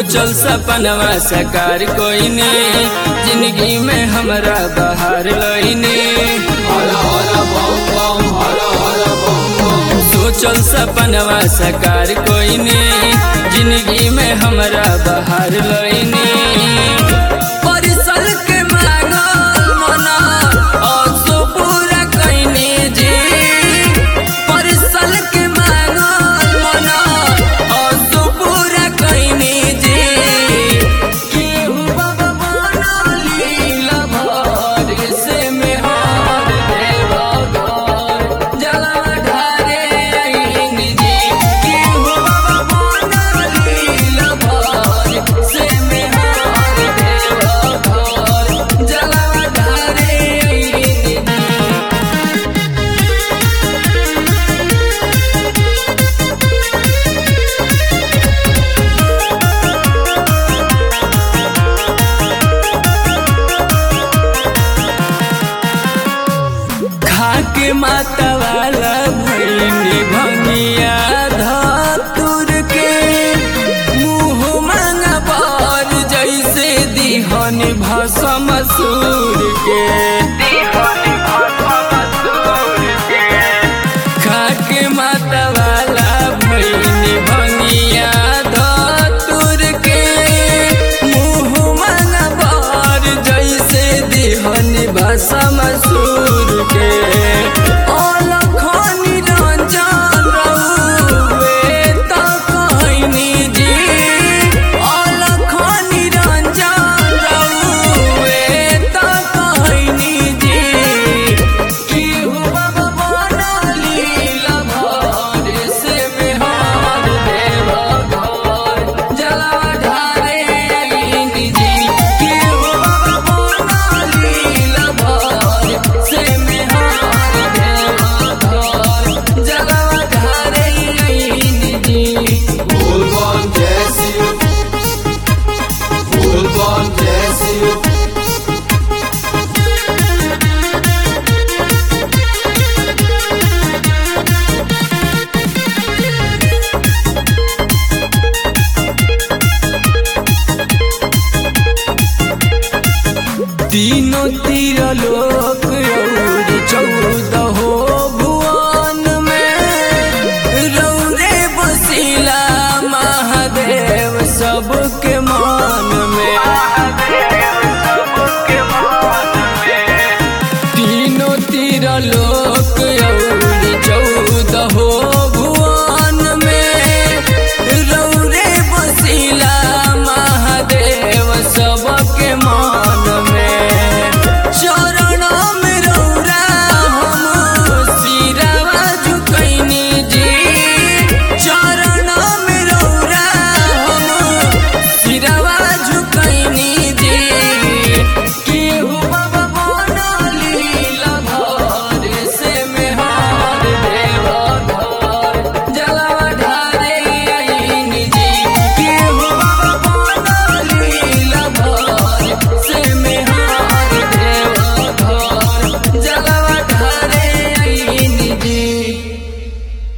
सोचल सपनवा साकार कोई ने जिंदगी में हमरा बाहर लईने सोचल सपनवा साकार कोई ने जिंदगी में हमरा बाहर लईने परिसल के मांगल मना असो पूरा कइने जी परिसल के मांगल मना असो पूरा कइने जी केहू बाबा बनली लभर से मेहर देवा घर जलवा ढारे आईन जी केहू बाबा बनली लभर से मेहर देवा घर जलवा ढारे आईन जी खाके माता वाला भैनी भंगिया धतुर के मुँह मांगा पर जैसे दिहन भसम सूर के खाके माता वाला भैनी भंगिया धतुर के मुँह मांगा पर जैसे दिहन भसम सूर के अलखनी रंजन रउवे त कहनी जी अलखनी रंजन रउवे त कहनी जी केहू बाबा बनली लभर से मेहर देवा घर जलवा ढारे आईन जी केहू बाबा बनली लभर से मेहर देवा घर जलवा ढारे आईन जी Full-on Jesse. Full-on Jesse. तीनों तीर लोक